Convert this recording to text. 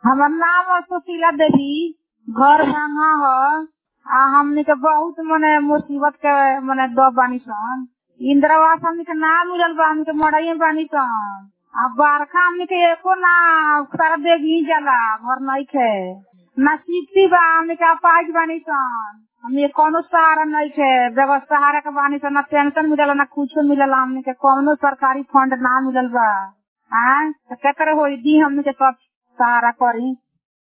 हमर नाम है सुशीला देवी घर भांगा ह आ हमनी के बहुत मने मुसीबत के मने दब बानी सन इंदिरा आवास हमनी के ना मिलल बा हमनी के मड़ई में बानी सन आ बरखा हमनी के एको ना सारा देख ही जाला घर नइखे ना सिक्ति बा हमनी के अपाहिज बानी सन हमनी के कौनो सहारा नइखे बगैर सहारा के बानी सन ना पेंशन मिलला ना कुछो मिलला हमनी के कौनो सरकारी फंड ना मिलल बा आय त केकर होई दी हमनी के सब सहारा करी